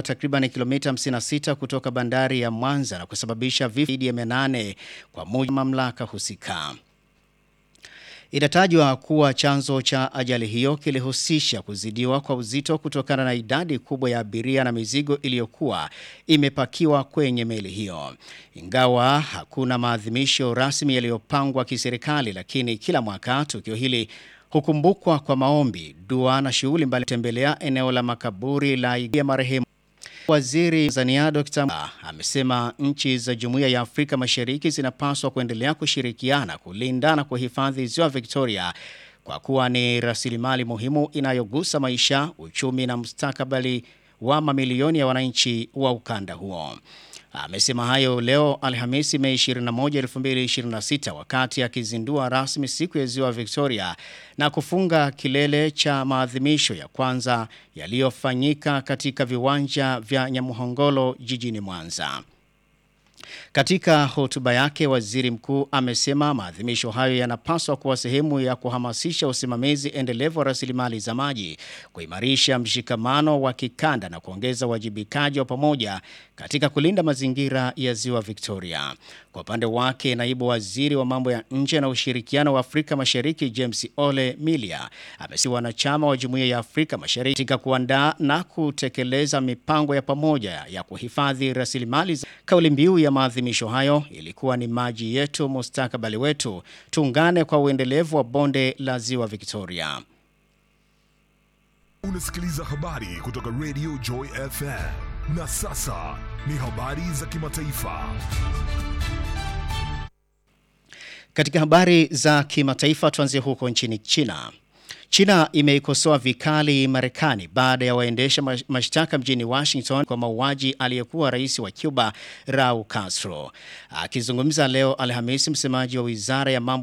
takriban kilomita 56 kutoka bandari ya Mwanza na kusababisha vifo zaidi ya 800 kwa mujibu wa mamlaka husika. Inatajwa kuwa chanzo cha ajali hiyo kilihusisha kuzidiwa kwa uzito kutokana na idadi kubwa ya abiria na mizigo iliyokuwa imepakiwa kwenye meli hiyo. Ingawa hakuna maadhimisho rasmi yaliyopangwa kiserikali, lakini kila mwaka tukio hili hukumbukwa kwa maombi, dua na shughuli mbali. Tembelea eneo la makaburi la ya marehemu Waziri Tanzania Dr. amesema nchi za Jumuiya ya Afrika Mashariki zinapaswa kuendelea kushirikiana kulinda na kuhifadhi Ziwa Victoria kwa kuwa ni rasilimali muhimu inayogusa maisha, uchumi na mustakabali wa mamilioni ya wananchi wa ukanda huo. Amesema hayo leo Alhamisi Mei 21, 2026 wakati akizindua rasmi siku ya Ziwa Victoria na kufunga kilele cha maadhimisho ya kwanza yaliyofanyika katika viwanja vya Nyamuhongolo jijini Mwanza. Katika hotuba yake, waziri mkuu amesema maadhimisho hayo yanapaswa kuwa sehemu ya kuhamasisha usimamizi endelevu wa rasilimali za maji, kuimarisha mshikamano wa kikanda na kuongeza uwajibikaji wa pamoja katika kulinda mazingira ya Ziwa Victoria. Kwa upande wake, naibu waziri wa mambo ya nje na ushirikiano wa Afrika Mashariki James Ole Milia amesema wanachama wa Jumuiya ya Afrika Mashariki katika kuandaa na kutekeleza mipango ya pamoja ya kuhifadhi rasilimali. Kauli mbiu ya maadhimisho hayo ilikuwa ni maji yetu, mustakabali wetu, tuungane kwa uendelevu wa bonde la Ziwa Victoria. Unasikiliza habari kutoka Radio Joy FM. Na sasa ni habari za kimataifa. Katika habari za kimataifa tuanzie huko nchini China. China imeikosoa vikali Marekani baada ya waendesha mashtaka mjini Washington kwa mauaji aliyekuwa rais wa Cuba Raul Castro. Akizungumza leo Alhamisi, msemaji wa wizara ya mambo